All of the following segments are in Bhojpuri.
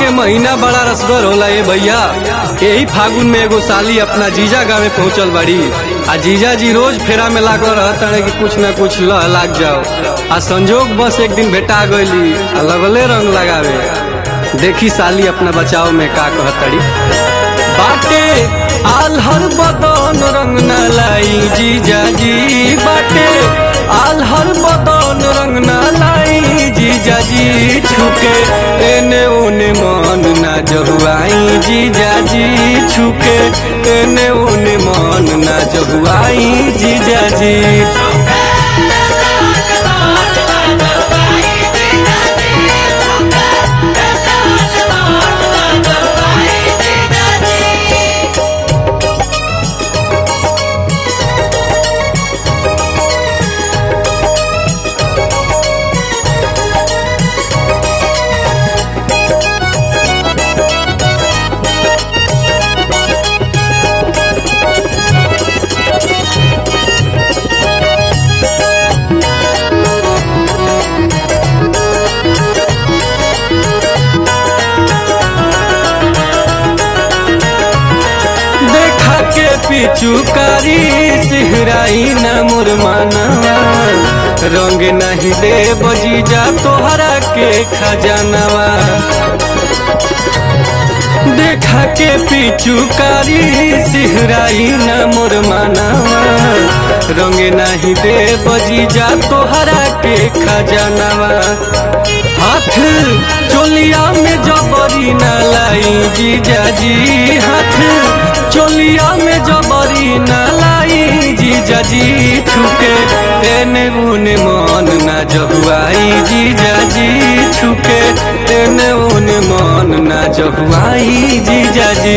के महीना बड़ा रसगर होला ए भैया यही फागुन में एगो साली अपना जीजा गाँव पहुंचल बाड़ी आ जीजा जी रोज फेरा में लागल रहता कि कुछ न कुछ लह लाग जाओ आ संजोग बस एक दिन भेटा गईली आ लगले रंग लगावे देखी साली अपना बचाव में का कहतड़ी बाटे आल्हर बदन रंग न लाई जीजा जी बाटे आल्हर बदन रंग न लाई जीजा जी छुके एने ओने मन ना जहुआई जीजा जी छुके एने ओने मन ना जहुआई जीजा जी देखा के पिचुकारी सिहराई न मुरमानवा रंग नहीं दे बजीजा तोहरा के खजानवा देखा के पिचुकारी सिहराई न मुरमानवा रंग नहीं दे बजीजा तोहरा के खजानवा हाथ चोलिया में जबरी न लाई जीजा जी हाथ चोलिया में जबरी न लाई जीजा जी छुके एने उने मन न जहुआई जीजा जी छुके एने उने मन न जहुआई जीजा जी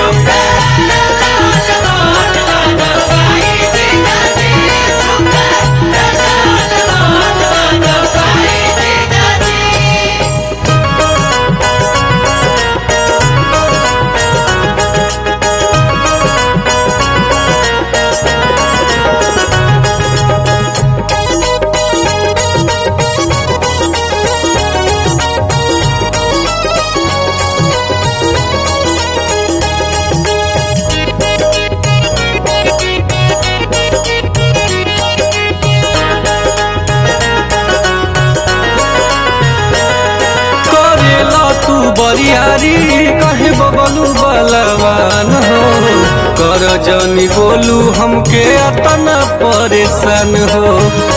करेला तू बरियारी कहे बबलू बलवान हो कर जनी बोलू हमके अतना परेशान हो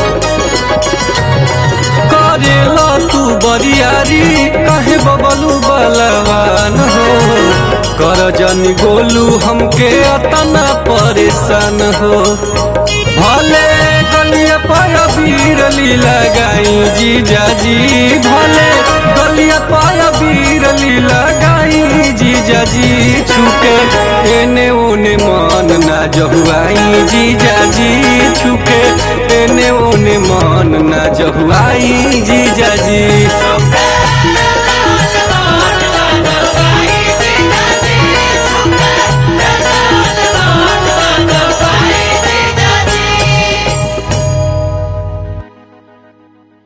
करेला तू बरियारी कहे बबलू बलवान हो कर जनी गोलू हमके अतना परेशान हो भले गलिया पर बीरली लगाई जीजा जी भले गलिया पर बीरली लगाई जीजा जी छुके एने ओने मन ना जहुआई जीजा जी छुके एने ओने मन ना जहुआई जीजा